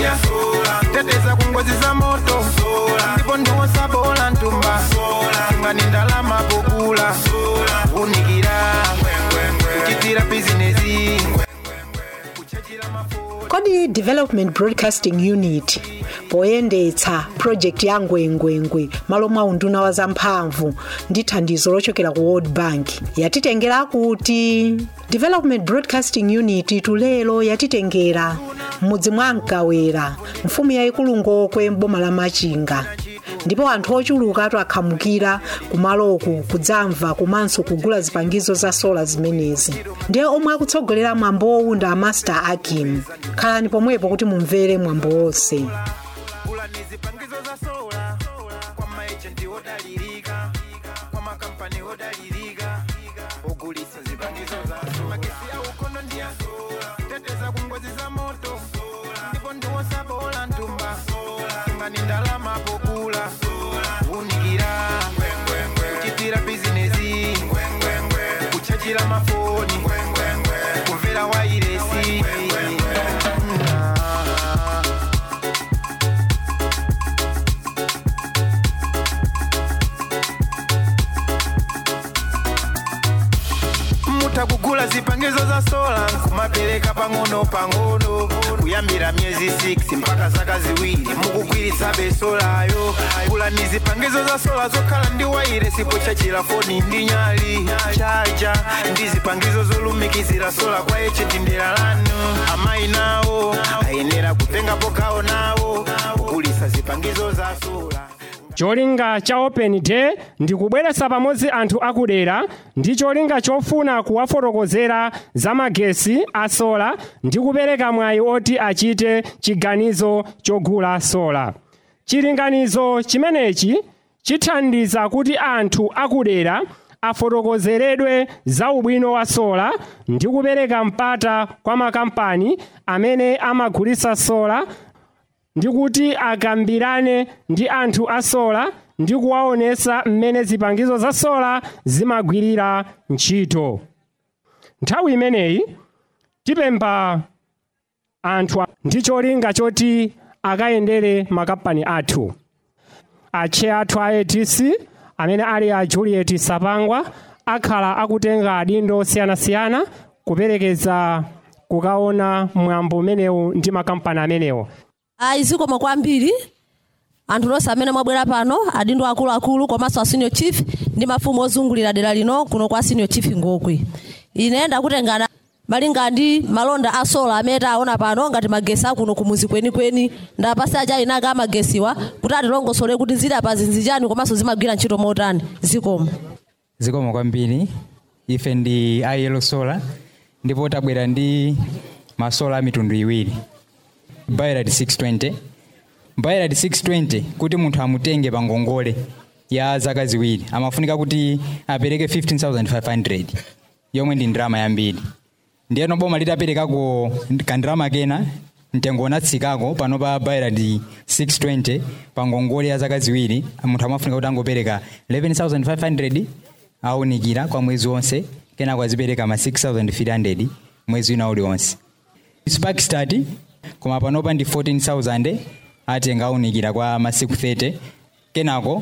ndiya teteza kungozi za moto ndipo ndiwosabola ntumba ngani ndalama pokula unikira kuchitira bizinesi kuchachira mafoni kodi development broadcasting unit poyendetsa project ya ngwengwengwe malo mwa unduna wa zamphamvu ndi thandizo lochokera ku world bank yatitengera kuti development broadcasting unit tulelo yatitengera m'mudzi mwa mkawera mfumu yayikulu ngokwe m'boma la machinga ndipo anthu ochuluka akhamukira kumaloku kudzamva komanso kugula zipangizo za sola zimenezi ndiye omwe akutsogolera mwambo wowunda a master akim khalani pomwepo kuti mumvere mwambo wonse kula ni zipangizo za sola kwa maejenti odalirika kwa makampani odalirika ogulitsa zipangizo za sola magesi ya ukono ndiya teteza kungozi za moto ndipo ndiwosabola ntumba ngani ndalama pokula unikira kuchitira bizinesi kuchachira mafoni kumvera wairesi mutakugula zipangizo za sola kumapereka pang'ono pang'ono kuyambira myezi 6 mpaka zaka ziwiri mukugwiritsa besolayo kula ni zipangizo za sola zokhala ndi waire sipo chachira foni ndi nyali chaja ndi zipangizo zolumikizira sola kwa echeti ndera lanu amayi nawo ayenera kutengapo gawo nawo kugulitsa zipangizo za sola cholinga cha open day ndi kubweretsa pamodzi anthu akudera ndi cholinga chofuna kuwafotokozera za magesi a sola ndi kupereka mwayi oti achite chiganizo chogula sola chilinganizo chimenechi chithandiza kuti anthu akudera afotokozeredwe za ubwino wa sola ndi kupereka mpata kwa makampani amene amagulitsa sola ndi kuti akambirane ndi anthu a sola ndi kuwaonesa mmene zipangizo za sola zimagwirira ntchito nthawi imeneyi tipempha anthu a- ndi cholinga choti akayendere makampani athu atche athu a atc amene ali a juliet sapangwa akhala akutenga adindo osiyanasiyana kuperekeza kukaona mwambo umenewu ndi makampani amenewo ayi zikomo kwambiri anthu nonse amene mwabwera pano adindo akuluakulu komanso a senior chief ndi mafumu ozungulira dera lino kuno kwa senior chief ngokwe ine ndakutengana malinga ndi malonda a sola amene taona pano ngati magesi akuno kumuzi kwenikweni ndapasi aja inaka amagesiwa kuti atilongosole kuti zili apa zinzichani komanso zimagwira ntchito motani zikomo zikomo kwambiri ife ndi ayelo sola ndipo tabwera ndi masola a mitundu iwiri bayerad 620 bayerad 620 kuti munthu amutenge pa ngongole ya zaka ziwiri amafunika kuti apereke 15500 yomwe ndi ndalama yambiri ndiyeno boma litaperekako kandalama kena mtengo unatsikako pano pa bayerad 620 pa ngongole ya zaka ziwiri munthu amafunika kuti angopereka 11500 aunikira kwa mwezi wonse kenako azipereka ma 6300 mwezi wina uliwonse sparkstat koma panopa ndi 14000 atenga aunikira kwa masiku 30 kenako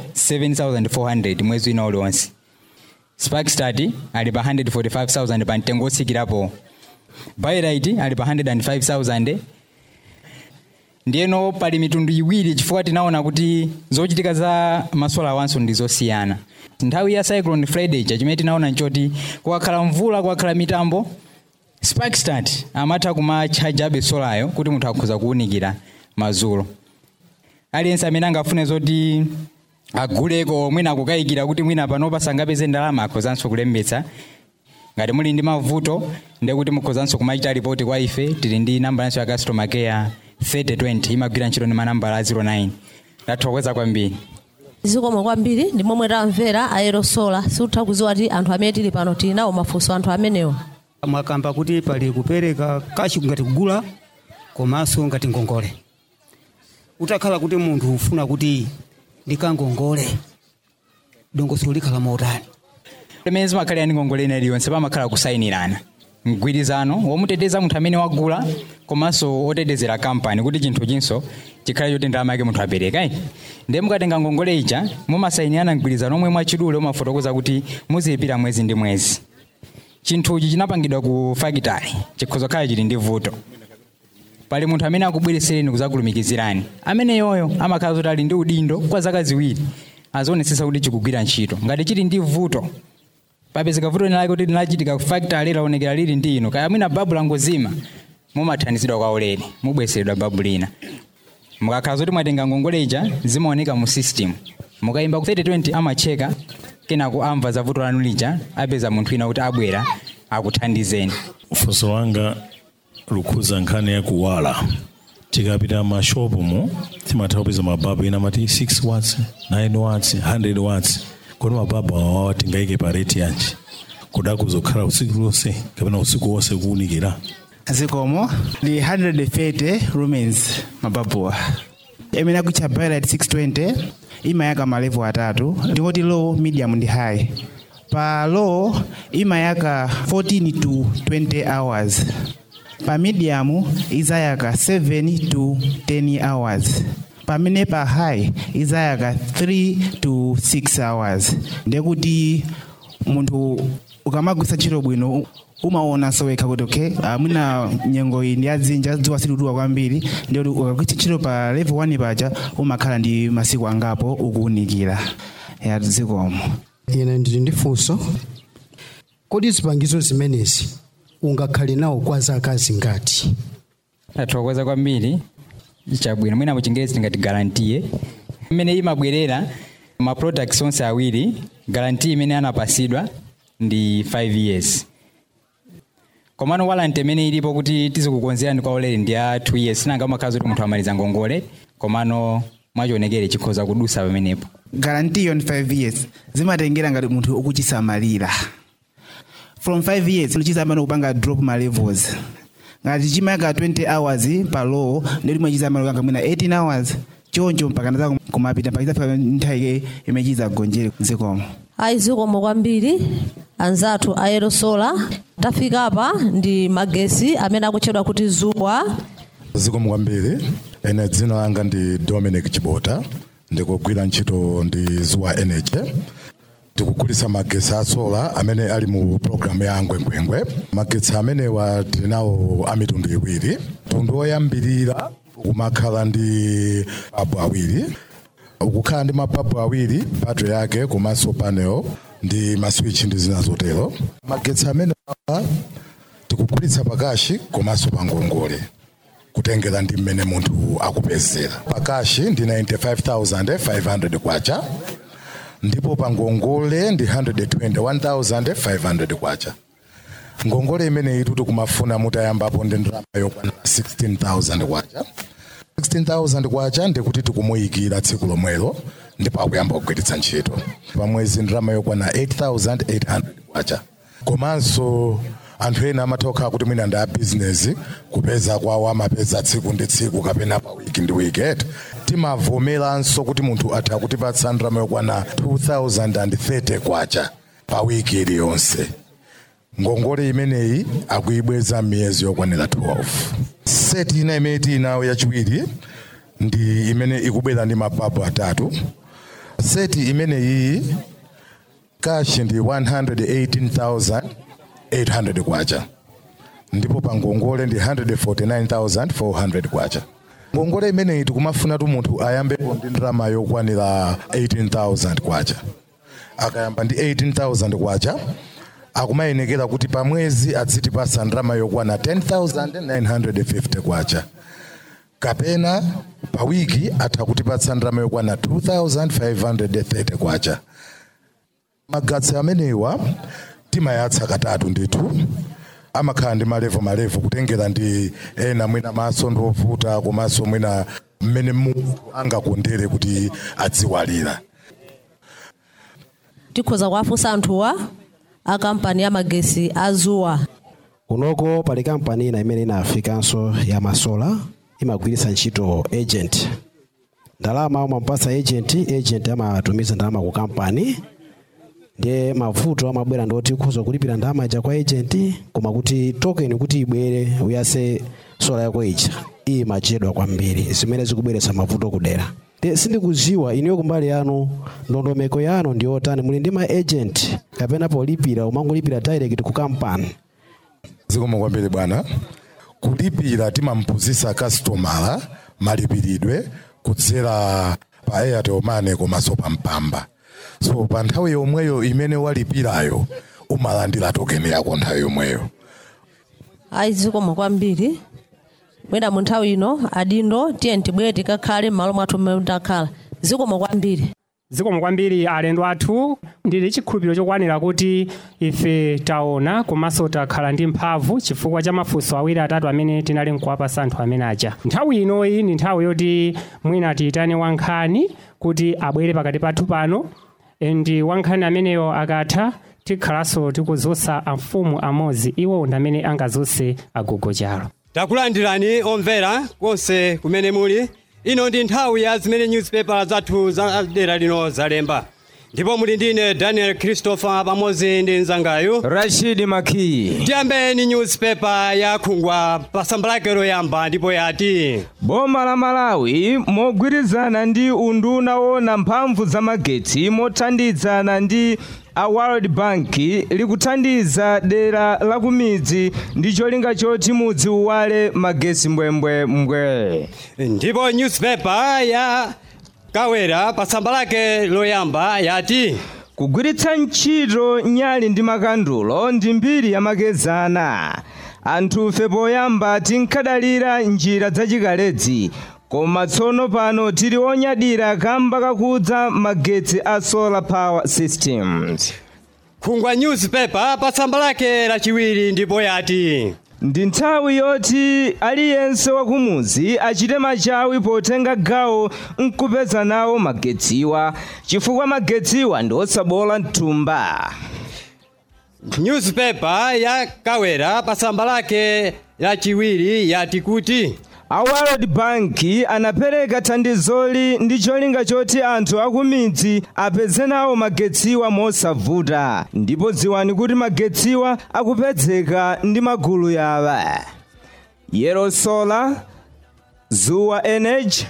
7400 mwezi wina uliwonse sparkstat ali pa 145000 pa mtengo otsikirapo byrit ali pa 105000 ndiyeno pali mitundu iwiri chifukwa tinaona kuti zochitika za masola awanso ndi zosiyana nthawi ya cyclone friday chimene tinaona nchoti kukakhala mvula kukakhala mitambo sparkstat amatha kumatchajabe solayo kuti munthu akhoza kuwunikira madzulo aliyense amene angafune zoti aguleko mwina akukayikira kuti mwina panopa sangapeze ndalama akhozanso kulembetsa ngati muli ndi mavuto ndiye kuti mukhozanso kumachita ripoti kwa ife tili ndi namba yanso ya customer care 3020 imagwira ntchito ndi manambala a 09 tathokoza kwambiri zikomo kwambiri ndi momwe tamvera aerosola sikutha kuziwa kuti anthu amene tili pano tili nawo mafunso anthu amenewo mwakamba kuti pali kupereka kachi ngati kugula komanso ngati ngongole utakhala kuti munthu ufuna kuti ndikangongole dongosolo likhala motani pamene zimakhalira ndi ngongole ina iliyonse pamakhala kusayinirana mgwirizano womuteteza munthu amene wagula komanso otetezera kampani kuti chinthu chinso chikhale choti ndalama yake munthu apereka ine ndiye mukatenga ngongole ija mumasayinirana mgwirizano omwe mwachidule umafotokoza kuti muziyipira mwezi ndi mwezi chinthuchi chinapangidwa ku fakitali chikhoza khala chili ndi vuto pali munthu amene akubweresereni kuzakulumikizirani amene yoyo amakhala kuti ali ndi udindo kwa zaka ziwiri azionetsetsa kuti chikugwira ntchito ngati chili ndi vuto papezeka vuto lake kuti linachitika ku factory laonekera lili ndi ino kaya mwina babu langozima mumathandizidwa kwa ulere mubweseredwa babu lina mukakhala zoti mwatenga ngongole ija zimaoneka mu system mukayimba ku 3020 amacheka kenako amva za vuto lanu lija apeza munthu wina kuti abwera akuthandizeni funso langa lukhuza nkhani yakuwala tikapita mashopu mu timatha kupeza mababu ena amati 6 watts 9 watts 100 watts kodi mababu awawa tingayike pa rate yanji kudaku zokhala usiku lonse kapena usiku wonse kuwunikira zikomo ndi 130 lumens mababuwa imene akutcha Bailight 620 imayaka malevu atatu ndingoti low medium ndi high pa low imayaka 14 to 20 hours pa medium izayaka 7 to 10 hours pamene pa high izayaka 3 to 6 hours ndekuti munthu ukamagwisa ntchito bwino umaona sowekha kuti okay uh, mwina nyengo iyi ndi yadzinja dzuwa silituwa kwambiri ndikuti ukagwitsa ntchito pa level 1 paja umakhala ndi masiku angapo ukuwunikira ya zikomo ine ndili ndi funso kodi zipangizo zimenezi ungakhale nawo kwa zaka zingati tathokoza kwambiri chabwino mwina muchingerezi tingati garantiye imene imabwerera ma products onse awiri garanti imene anapasidwa ndi 5 years komano walanti imene ilipo kuti tizikukonzerani kwa ulere ndi ya 2 years nanga umakhala kuti munthu amaliza ngongole komano mwachionekere chikhoza kudusa pamenepo guarantee on 5 years zimatengera ngati munthu ukuchisamalira from 5 years chizamayamba kupanga drop ma levels ngati chimayaka 20 hours pa low ndipo limwe chizamayamba kupanga mwina 18 hours choncho mpaka naza kumapita mpaka izafika nthawi imene chizagonjere zikomo ayi zikomo kwambiri anzathu a aerosola tafika apa ndi magesi amene akutchedwa kuti zuwa zikomo kwambiri ene dzina langa ndi dominic chibota ndikugwira ntchito ndi zuwa energy tikugulitsa magesi a sola amene ali mu programu ya ngwengwengwe magetsi amenewa tili nawo a mitundu iwiri mtundu woyambirira umakhala ndi mababu awiri ukukhala ndi mababu awiri battery yake komanso panel ndi maswitch ndi zina zotero magetsi amene tikugulitsa pakashi komanso pa ngongole kutengera ndi mmene munthu akupezera pakashi ndi 95500 kwacha ndipo pa ngongole ndi 121500 kwacha ngongole imeneyi tuti kumafuna mutayambapo ndi ndalama yokwana 16000 kwacha 16000 kwacha ndikuti tikumuyikira tsiku lomwelo ndipo akuyamba kugwiritsa ntchito pamwezi ndalama yokwana 8800 kwacha komanso anthu ena amatha kukhala kuti mwina ndi abizinesi kupeza kwawo amapeza tsiku ndi tsiku kapena pa wiki ndi wiketi timavomeranso kuti munthu atha kutipatsa ndalama yokwana 2030 kwacha pa wiki iliyonse ngongole imeneyi akuyibweza miyezi yokwanira 12 seti ina imene tinayo yachiwiri ndi imene ikubwera ndi mababu atatu seti imeneyi kashi ndi 118800 kwacha ndipo pa ngongole ndi 149400 kwacha ngongole imeneyi tikumafuna tu munthu ayambepo ndi ndalama yokwanira 18000 kwacha akayamba ndi 18000 kwacha akumayenekera kuti pa mwezi adzitipasa ndalama yokwana 10950 kwacha kapena pa wiki atha kutipatsa ndalama yokwana 2530 kwacha magetsi amenewa timayatsa katatu ndithu amakhala ndi malevo malevo kutengera ndi ena mwina maso ndiovuta komanso mwina mmene munthu angakondere kuti adziwalira tikhoza kuwafunsa anthuwa a kampani ya magesi a zuwa unoko pali kampani ina imene inafikanso ya masola imagwiritsa ntchito agent ndalama umapatsa agent agent amatumiza ndalama ku kampani ndiye mavuto amabwera ndoti ukhoza kulipira ndalama ija kwa agent koma kuti token kuti ibwere uyase sola yako ija iyi machedwa kwambiri zimene zikubweretsa mavuto kudera Ndiye sindikuziwa ineyo kumbali yanu ndondomeko yanu ndiyotani muli ndi ma agent kapena polipira umangolipira direct ku kampani zikomo kwambiri bwana kulipira timampuzisa kastomala malipiridwe kudzera pa airtel money komanso pa mpamba so pa nthawi yomweyo imene walipirayo umalandira tokeni yako nthawi yomweyo ayi zikomo kwambiri mwina mu nthawi ino adindo tiye tibwere tikakhale m'malo mwathu mmene takhala zikomo kwambiri zikomo kwambiri alendo athu ndili chikhulupiriro chokwanira kuti ife taona komanso takhala ndi mphamvu chifukwa cha mafunso awiri atatu amene tinali nkuwapasa anthu amene aja nthawi inoyi ndi nthawi yoti mwina tiyitane wankhani kuti abwere pakati pathu pano ndi wankhani ameneyo akatha tikhalanso tikuzunsa amfumu amodzi iwo ndi amene angazunse agogo chalo takulandirani omvera konse kumene muli ino ndi nthawi ya zimene newspaper zathu za dera lino zalemba ndipo muli ndine daniel christopher pamodzi ndi mzangayu rashidi makii tiyambeni newspaper ya khungwa pa tsamba lake loyamba ndipo yati boma la malawi mogwirizana ndi unduna wona mphamvu za magetsi mothandizana ndi a world bank likuthandiza dera la kumidzi ndi cholinga choti mudzi uwale magesi mbwembwembwe ndipo newspaper ya kawera pa tsamba lake loyamba yati kugwiritsa ntchito nyali ndi makandulo ndi mbiri yamakezana anthufe poyamba tinkadalira njira zachikalezi koma tsono pano tili onyadira kamba kakudza magetsi a solar power systems khungwa newspaper pa tsamba lake lachiwiri ndipo yati ndi nthawi yoti aliyense wakumuzi achite machawi potenga gawo nkupeza nawo magetsiwa chifukwa magetsiwa ndi osabola mthumba newspaper ya kawera pa tsamba lake lachiwiri yati kuti a world bank anapereka thandizoli ndi cholinga choti anthu akumidzi apeze nawo magetsiwa mosavuta ndipo dziwani kuti magetsiwa akupezeka ndi magulu yawa yellow solar zuwa energy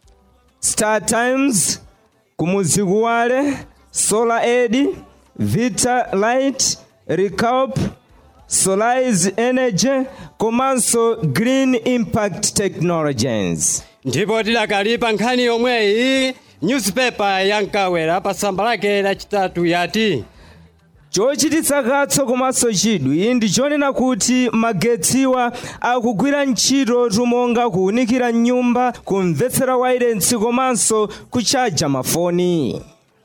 star times kumudzi kuwale solar ed vita light recalp Solarize Energy komanso Green Impact Technologies. ndipo tidakali pa nkhani yomweyi newspaper ya nkawera pa tsamba lake lachitatu yati chochititsa katso komanso chidwi ndi chonena kuti magetsiwa akugwira ntchito tumonga kuwunikira nyumba kumvetsera wailensi komanso kuchaja mafoni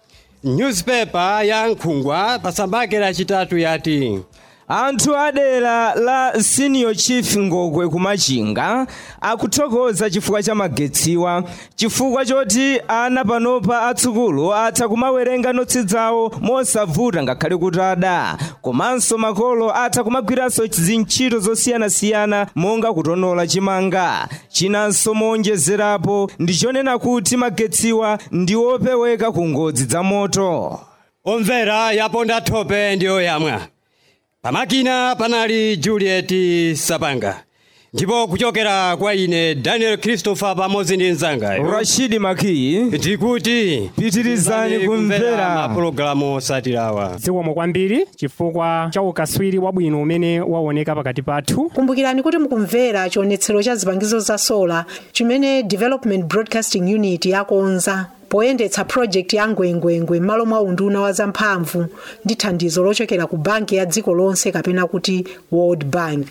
newspaper ya nkhungwa pa tsamba lake lachitatu yati anthu adera la senior chief ngokwe kumachinga akuthokoza chifukwa cha magetsiwa chifukwa choti ana panopa atsukulu atha kumawerenga notsi zawo mosavuta ngakhale kuti ada komanso makolo atha kumagwiranso zintchito zosiyanasiyana monga kutonola chimanga chinanso moonjezerapo ndi chonena kuti magetsiwa ndi opeweka ku ngozi za moto omvera yaponda thope ndiyo yamwa pamakina panali juliet sapanga ndipo kuchokera kwa ine daniel christopher pamodzi ndi mzangayo rashidi makii tikuti pitirizani kumvera mapulogalamu osatirawa zikomo kwambiri chifukwa cha ukaswiri wabwino umene waoneka pakati pathu kumbukirani kuti mukumvera chionetsero cha zipangizo za sola chimene development broadcasting unit yakonza poyendetsa project ya ngwengwengwe m'malo mwa unduna wa zamphamvu ndi thandizo lochokera ku banki ya dziko lonse kapena kuti world bank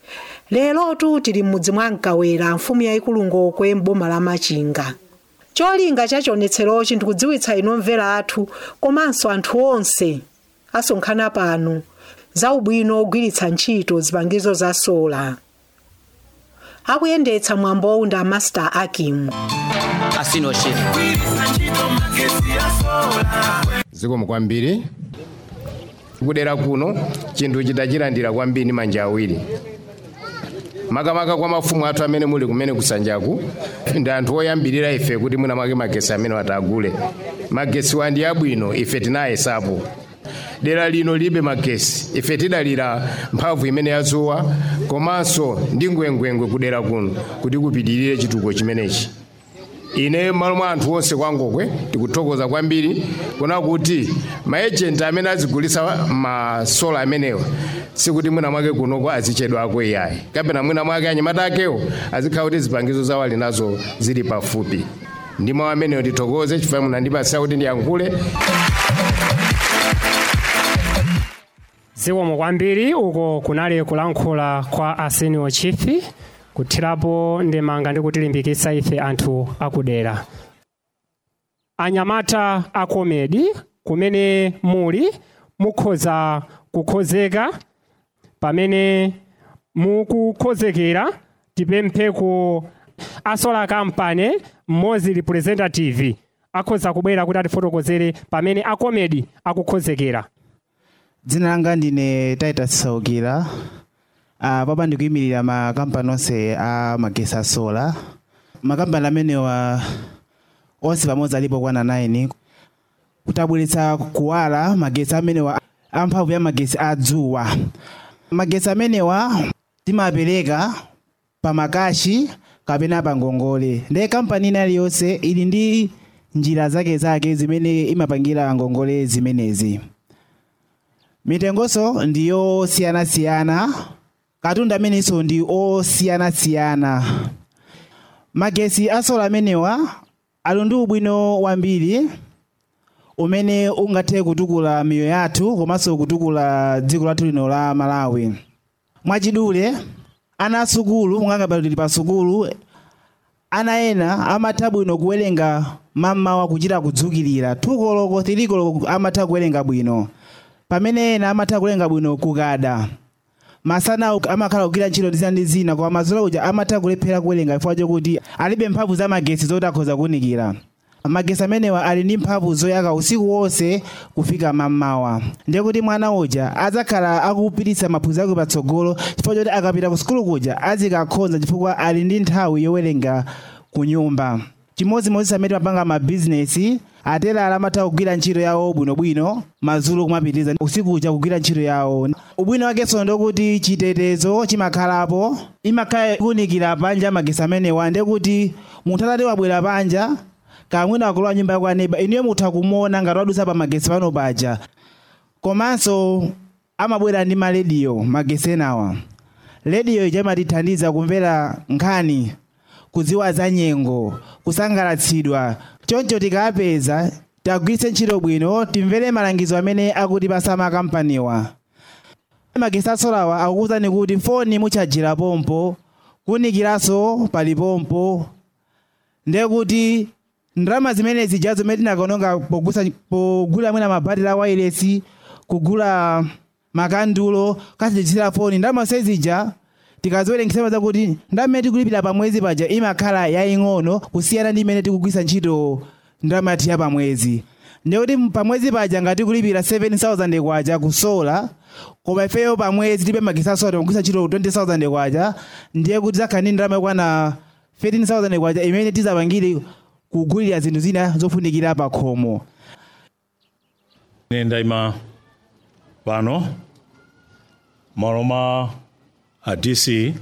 lerotu tili m'mudzi mwa mkawera mfumu yayikulu ngokwe m'boma la machinga cholinga cha chionetserochi ndikudziwitsa inu omvera athu komanso anthu onse asonkhana pano za ubwino ogwiritsa ntchito zipangizo za sola akuyendetsa mwambowu ndi amaster akim asinoshef zikomo kwambiri kudera kuno chinthu chidachilandira kwambiri ndi manja awiri makamaka kwa mafumu athu amene muli kumene kusanjaku ndi anthu oyambirira ife kuti mwina mwake magesi amene atagule magesi wa ndi abwino ife tinayesapo dera lino libe magesi ife tidalira mphamvu imene yazuwa komanso ndi ngwengwengwe kudera kuno kuti kupitirire chitukuko chimenechi ine malo mwa anthu onse kwangokwe tikuthokoza kwambiri kuna kuti maejenti amene azigulisa masola amenewa sikuti mwina mwake kunoko azichedwako iyayi kapena mwina mwake anyamata akewo azikhala kuti zipangizo zawo ali nazo zili pafupi ndi mawu amenewo tithokoze chifukwa munandipatsa kuti ndiyankhule zikomo kwambiri uko kunali kulankhula kwa a senior chief kuthirapo ndemanga ndi kutilimbikitsa ife anthu akudera anyamata a komedi kumene muli mukhoza kukhozeka pamene mukukhozekera tipemphe ku asola kampani mmodzi representative akhoza kubwera kuti atifotokozere pamene akomedi akukhozekera dzina langa ndine titus saukira uh, papa ndikuyimirira makampani onse a magesi a sola makampani amenewa onse pamodzi alipo kwana 9 kuti abweretsa kuwala magesi amenewa amphamvu ya magesi a dzuwa magesi amenewa timapereka pa makashi kapena pa ngongole ndiye kampani ina iliyonse ili ndi njira zake zake zimene imapangira ngongole zimenezi mitengonso ndi yosiyanasiyana katundu amenenso ndi osiyanasiyana magesi asola amenewa ali ndi ubwino wambiri umene ungathe kutukula miyo yathu komanso kutukula dziko lathu lino la malawi mwachidule ana asukulu mungangabali tili pa sukulu ana ena amatha bwino kuwerenga mammawa kuchita kudzukirira tukoloko tilikoloko amatha kuwerenga bwino pamene ena amatha kuwerenga bwino kukada masana amakhala kugwira ntchito ndi zina ndi zina koma madzulo uja amatha kulephera kuwerenga chifukwa chokuti alibe mphamvu za magesi zoti akhoza kuwunikira magesi amenewa ali ndi mphamvu zoyaka usiku wonse kufika mammawa ndiye kuti mwana uja adzakhala akupititsa maphunziro ake patsogolo chifukwa choti akapita ku sukulu kuja azikakhonza chifukwa ali ndi nthawi yowerenga ku nyumba chimodzimodzi amene mapanga mabizinesi aterala amatha kugwira ntchito yawo bwinobwino madzulo kumapitiriza usiku uja kugwira ntchito yawo ubwino wakenso ndokuti chitetezo chimakhalapo imakhala ikunikira panja magesi amenewa ndiye kuti munthu atati wabwera panja kamwina akulowa nyumba yako aneba inuyo mutha kumuona ngati wadusa pa magesi pano paja komanso amabwera ndi malediyo magesi enawa rediyo ija imatithandiza kumvera nkhani kudziwa za nyengo kusangalatsidwa choncho tikapeza tagwiritse ntchito bwino timvere malangizo amene akutipasa makampaniwa magesi asolawa akukuwuzani kuti foni muchajira pompo kuwunikiranso pali pompo ndiye kuti ndalama zimene zija zimene tinakaononga pogusa pogula mwina mabatiri a wireless kugula makandulo kachijitsira foni ndalama sezija tikaziwerengesa zakuti ndamene tikulipira pa mwezi paja imakhala yaying'ono kusiyana ndi imene tikugwisa ntchito ndalama yathu ya pa mwezi ndikuti pa mwezi paja ngati kulipira 7000 kwaja kusola koma ifeyo pa mwezi tipe magesi asola tikugwisa ntchito 20000 kwaja ndiye kuti zakhala ndi ndalama yakwana 15000 kwaja imene tizapangire kugulira zinthu zina zofunikira pa khomo ine ndayima pano malo mwa a dc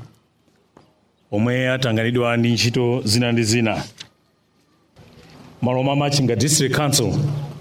omwe atanganidwa ndi ntchito zina ndi zina malo mwa machinga district council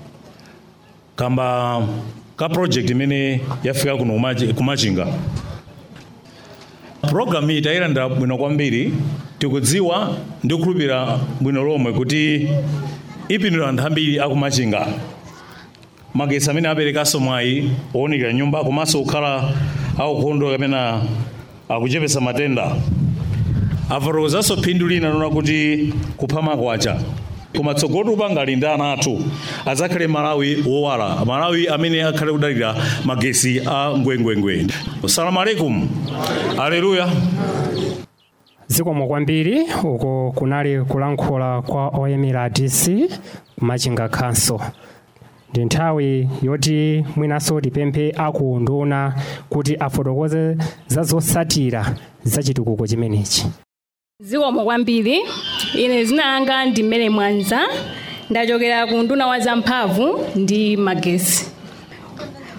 kamba ka project imene yafika kuno kumachi- kumachinga programu iyi tayilandira bwino kwambiri tikudziwa ndi kukhulupirira bwino lomwe kuti ipindula anthu ambiri akumachinga magesi amene aperekanso mwayi owunikira nyumba komanso kukhala aukhondo kapena akuchepesa matenda afotokozanso phindu lina lona kuti kupha makwacha koma tsogolo upanga ali ndi ana athu adzakhale malawi wowala malawi amene akhale kudalira magesi a ngwengwengwe salamu alaikum aleluya zikomo kwambiri uko kunali kulankhula kwa oyimira dc kumachinga council ndi nthawi yoti mwinanso tipemphe akunduna kuti afotokoze za zotsatira za chitukuko chimenechi zikomo kwambiri ine zina langa ndi mmene mwanza ndachokera ku nduna wa zamphamvu ndi magesi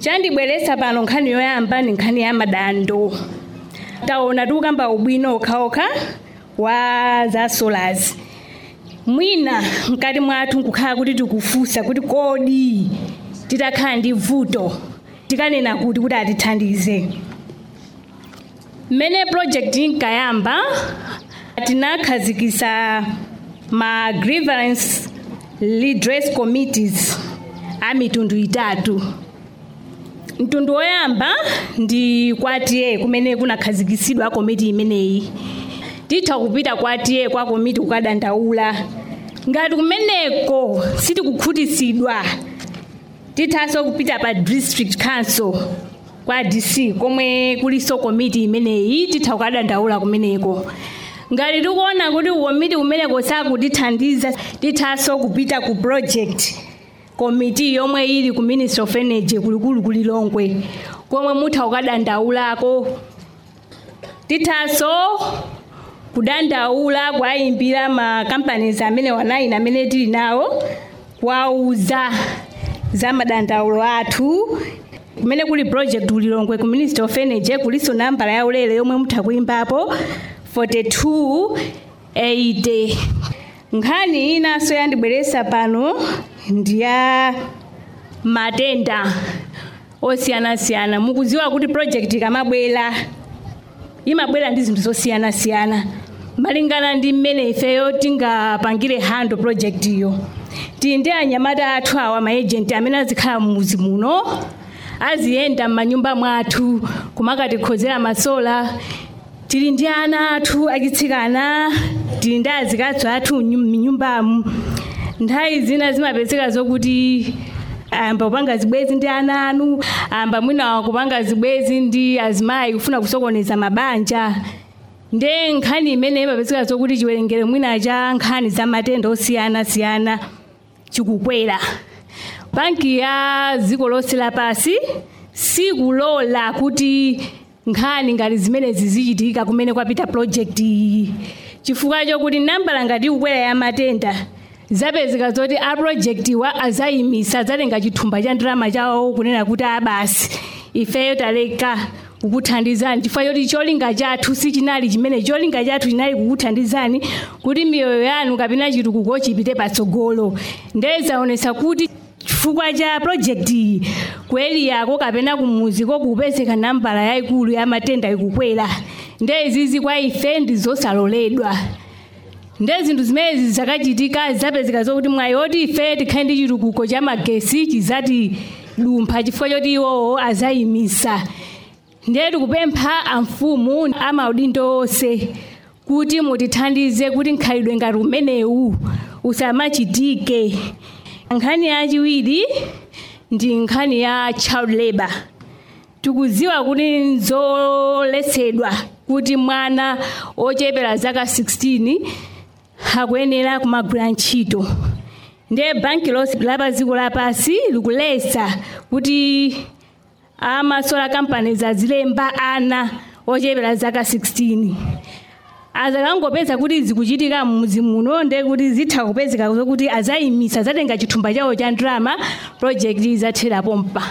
chandibweretsa pano nkhani yoyamba ni nkhani ya madando taona tikukamba ubwino okhaokha wa za solars mwina mkati mwathu nkukhala kuti tikufunsa kuti kodi titakhala ndi vuto tikanena kuti kuti atithandize mmene project inkayamba tinakhazikisa ma grievance redress committees a mitundu itatu mtundu woyamba ndi kwa tiye kumene kunakhazikitsidwa komiti imeneyi titha kupita kwa tiye kwa komiti kukadandaula ngati kumeneko sitikukhutitsidwa tithanso kupita pa district council kwa dc komwe kuliso komiti imeneyi titha kukadandaula kumeneko ngati tikuona kuti komiti kumeneko sakutithandiza tithanso kupita ku project komiti yomwe ili ku ministry of energy kulikulu kulilongwe komwe mutha kukadandaulako tithanso kudandaula kwayimbira ma companies amene wanayina amene tili nawo kwauza za madandaulo athu kumene kuli project ulilongwe ku ministry of energy kuliso nambala ya ulere yomwe mutha kuyimbapo 4280 nkhani inanso yandibweretsa pano ndiya matenda osiyanasiyana mukudziwa kuti project ikamabwera imabwera ndi zinthu zosiyanasiyana malingana ndi mmene ifeyo tingapangire hando project iyo tili ndi anyamata athu awa maejenti amene azikhala mmuzi muno aziyenda m'manyumba mwathu kumakatikhozera masola tili ndi ana athu achitsikana tili ndi azikazi athu m'nyumbamu nthawi zina zimapezeka zokuti amba kupanga zibwezi ndi ana anu amba mwina kupanga zibwezi ndi azimayi kufuna kusokoneza mabanja nde nkhani imene imapezeka zokuti chiwerengero mwina cha nkhani za matenda osiyanasiyana chikukwera banki ya dziko lonse lapasi sikulola kuti nkhani ngati zimenezi zichitika kumene kwapita project iyi chifukwa chokuti nambala ngati ikukwera ya matenda zapezeka zoti a project wa azayimisa adzatenga chithumba cha ndalama chawo kunena kuti abasi ifeyo taleka kukuthandizani chifukwa choti cholinga chathu sichinali chimene cholinga chathu chinali kukuthandizani kuti miyoyo yanu kapena chitukuko chipite patsogolo ndezaonesa kuti chifukwa cha project iyi kueliyako kapena kumuziko kupezeka nambala yayikulu ya matenda ikukwera ndezizi kwa ife ndizosaloledwa nde zinthu zimenezi zakachitika zapezeka zokuti mwayi oti ife tikhale ndi chitukuko cha magesi chizati dumpha chifukwa choti iwowo azayimisa ndiye tikupempha amfumu amaudindo onse kuti mutithandize kuti nkhalidwe ngati umenewu usamachitike nkhani yachiwiri ndi nkhani ya child labor tikudziwa kuti nzoletsedwa kuti mwana ochepera zaka 16 akuyenera kumagwira ntchito ndiye banki lonse la dziko lapansi likuletsa kuti amasola companies azilemba ana ochepera zaka 16 azakangopeza kuti zikuchitika mmuzi muno nde kuti zitha kupezeka zokuti azayimisa azatenga chithumba chawo cha ndrama project izathera pompa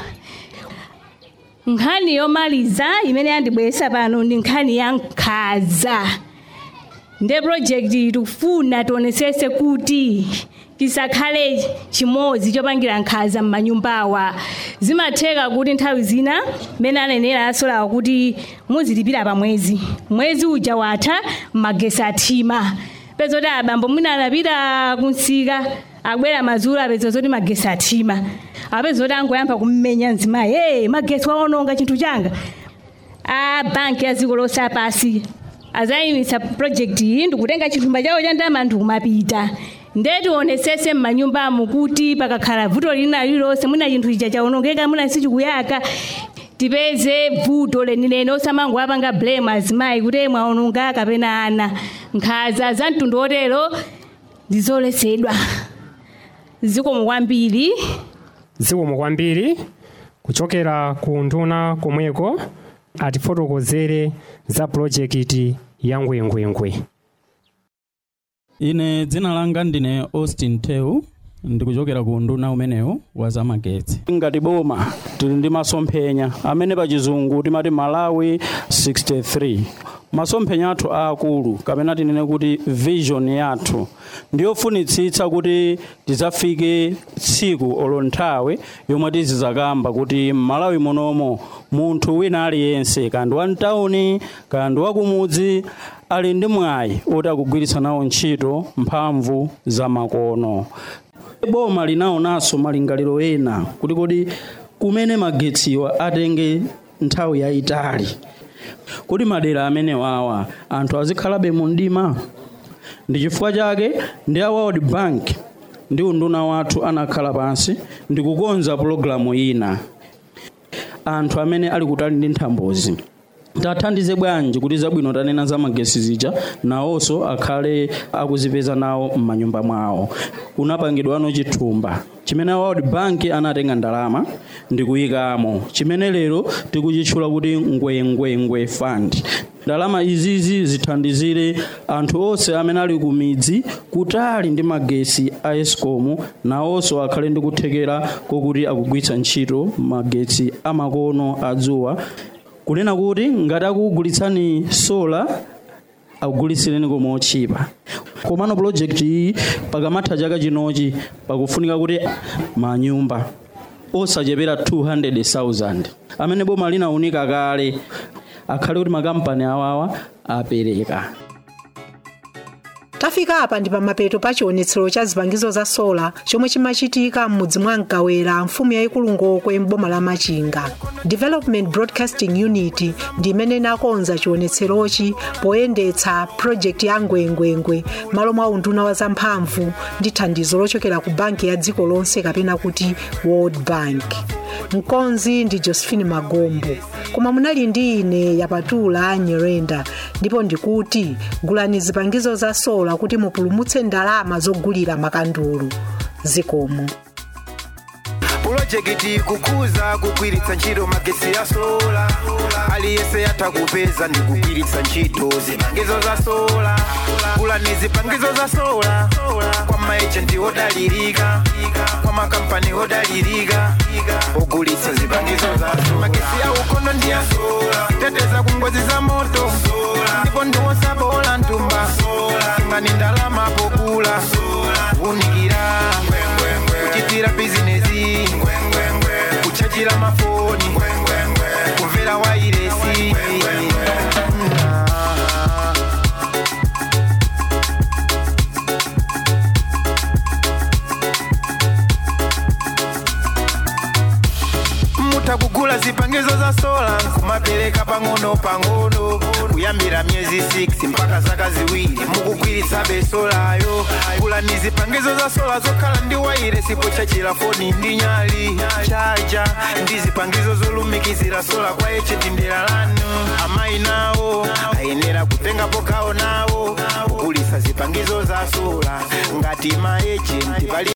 nkhani yomaliza imene yandibweretsa pano ndi nkhani ya nkhaza nde project tikufuna tionesese kuti tisakhale chimodzi chopangira nkhaza m'manyumbawa zimatheka kuti nthawi zina mmene anenera asolawa kuti muzilipira pa mwezi mwezi uja watha magesi athima peza kuti abambo mwina anapita kunsika abwera madzulo apeza zoti magesi athima apeza zoti angoyamba kummenya mzimayi hey, magesi waononga chinthu changa a banki ya dziko lonse lapansi azayimisa project iyi ndikutenga chithumba chawo cha ndalama ndikumapita ndetionesese m'manyumbamo kuti pakakhala vuto lina lililonse mwina chinthu chija chaonongeka mwina sichikuyaka tipeze vuto lenileni osamangowapanga blame azimayi kuti mwaononga kapena ana nkhaza za mtundu otero ndizoletsedwa zikomo kwambiri zikomo kwambiri kuchokera ku nduna komweko atifotokozere za pulojekiti ya ngwengwengwe ine dzina langa ndine austin tew ndikuchokera ku nduna umenewu wa zamagetsi ngati boma tili ndi masomphenya amene pachizungu timati malawi 63 masomphenya athu aakulu kapena tinene kuti vision yathu ndiyofunitsitsa kuti tidzafike tsiku olo nthawi yomwe tizizakamba kuti m'malawi munomo munthu wina aliyense kandi wa mtawuni kandi wakumudzi ali ndi mwayi oti akugwiritsa nawo ntchito mphamvu za makono boma linaonanso malingaliro ena kuti kodi kumene magetsiwa atenge nthawi yayitali kuti madera amene wawa anthu azikhalabe mu mdima ndi chifukwa chake ndi a world bank ndi unduna wathu anakhala pansi ndi kukonza pulogalamu ina anthu amene ali kutali ndi nthambozi tathandize bwanji kuti zabwino tanena za magesi zija nawonso akhale akuzipeza nawo m'manyumba mwawo kunapangidwano chithumba chimene world bank anatenga ndalama ndi kuyikamo chimene lero tikuchitchula kuti ngwengwengwe fund ndalama izizi zithandizire anthu onse amene ali ku midzi kutali ndi magesi a escom nawonso akhale ndi kuthekera kokuti akugwiritsa ntchito magetsi amakono adzuwa kunena kuti ngati akugulitsani sola akugulitsireni koma otchipa komano project iyi pakamatha chaka chinochi pakufunika kuti manyumba osachepera 200,000 amene boma linaunika kale akhale kuti makampani awawa apereka tafika apa ndi pamapeto pa chionetsero cha zipangizo za sola chomwe chimachitika m'mudzi mwa mkawera mfumu yayikulu ngokwe m'boma la machinga development broadcasting unit ndi imene inakonza chionetserochi poyendetsa project ya ngwengwengwe malo mwa unduna wa zamphamvu ndi thandizo lochokera ku banki ya dziko lonse kapena kuti world bank mkonzi ndi josephine magombo koma munali ndi ine yapatula nyerenda ndipo ndikuti gulani zipangizo za sola kuti mupulumutse ndalama zogulira makandulu zikomo pulojekiti kukuza kugwiritsa ntchito magesi ya sola aliyense yatha kupeza ndi kugwiritsa ntchito zipangizo za sola gulani zipangizo za sola kwa maejenti odalirika kwa makampani odalirika ogulitsa zipangizo za sola magesi ya ukono ndi ya sola teteza ku ngozi za moto ndipo ndiwosabola ntumba ngani ndalama pokula unikira kuchitira bizinesi kuchajira mafoni kumvera wairesi mutakugula zipangizo za sola kumapereka pang'ono pang'ono kuyambira myezi 6 mpaka zaka ziwiri mukugwiritsa besolayo gulani zipangizo za sola zokhala ndi waire sipo chachira foni ndi nyali chaja ndi zipangizo zolumikizira sola kwa echeti ndera lanu amayi nawo ayenera kutengapo gawo nawo kugulitsa zipangizo za sola ngati maejenti pali